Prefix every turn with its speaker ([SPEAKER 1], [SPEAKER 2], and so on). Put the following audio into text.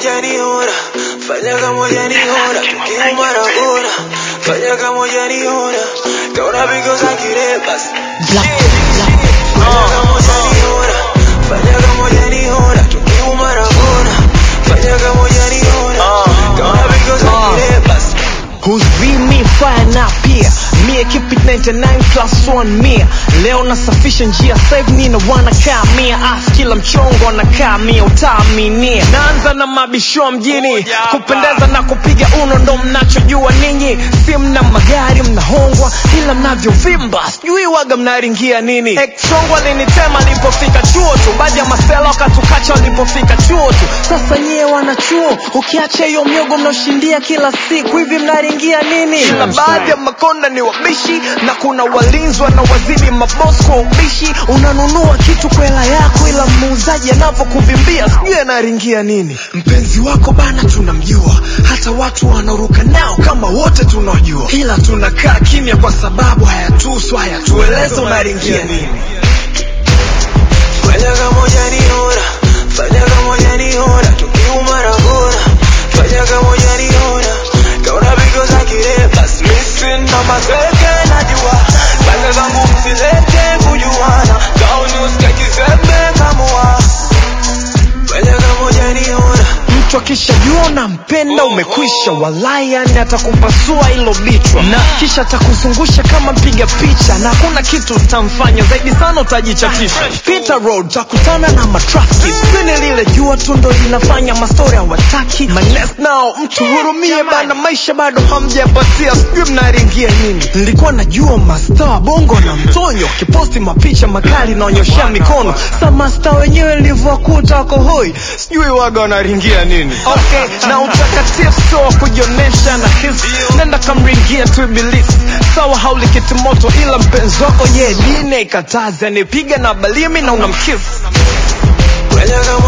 [SPEAKER 1] hujaniona, fanya kama hujaniona, tukiuma na gora, fanya kama hujaniona, kaona pigo za kireba,
[SPEAKER 2] Black,
[SPEAKER 1] fanya kama hujaniona, fanya kama hujaniona, tukiuma na gora, fanya kama hujaniona, kaona pigo za kireba,
[SPEAKER 2] huzimi fire na pia mie keep it 99 plus 1 mia leo nasafisha njia save nina wanakaa mia as kila mchongo anakaa mia utaaminia naanza na mabisho mjini kupendeza na kupiga uno ndo mnachojua ninyi si mna magari mnahongwa ila mnavyovimba sijui waga mnaringia nini eksongo alinitema alipofika chuo tu baadhi ya masela wakatukacha walipofika chuo tu sasa nyie wanachuo ukiacha hiyo miogo mnaoshindia kila siku hivi mnaringia nini ila baadhi ya makonda ni wabishi na kuna walinzi wanaowazidi mabos kwa ubishi unanunua kitu kwa hela yako ila muuzaji anavyokuvimbia sijui anaringia nini mpenzi wako bana tunamjua hata watu wanaruka nao kama wote tunaojua ila tunakaa kimya kwa sababu hayatusu hayatueleze unaringia nini
[SPEAKER 1] fanya kama hujaniona, fanya kama hujaniona, tukiuma na gora, fanya kama hujaniona, kaona pigo za kireba, missing na maseke najua, pande zangu msilete kujuana, kauni usitaki sembe kamua, fanya kama hujaniona,
[SPEAKER 2] mtu akishajua unampenda umekwisha walai yani atakupasua ilo bichwa na kisha atakuzungusha kama mpiga picha na hakuna kitu utamfanya zaidi sana utajichatisha Peter Road utakutana na matrafiki spini lile jua tu ndo linafanya mastori hawataki manes nao mtu hurumie bana maisha bado hamjapatia sijui mnaringia nini nilikuwa najua masta wa bongo na mtonyo kiposti mapicha makali naonyoshea mikono sa masta wenyewe nilivyowakuta wako hoi sijui waga wanaringia nini okay na utakatifu sio wa kujionyesha na hisi nenda kamringia tu ibilisi sawa hauli kitimoto ila mpenzi wako ye dine ikatazi anipiga na balimi na unamkisi
[SPEAKER 1] fanya kama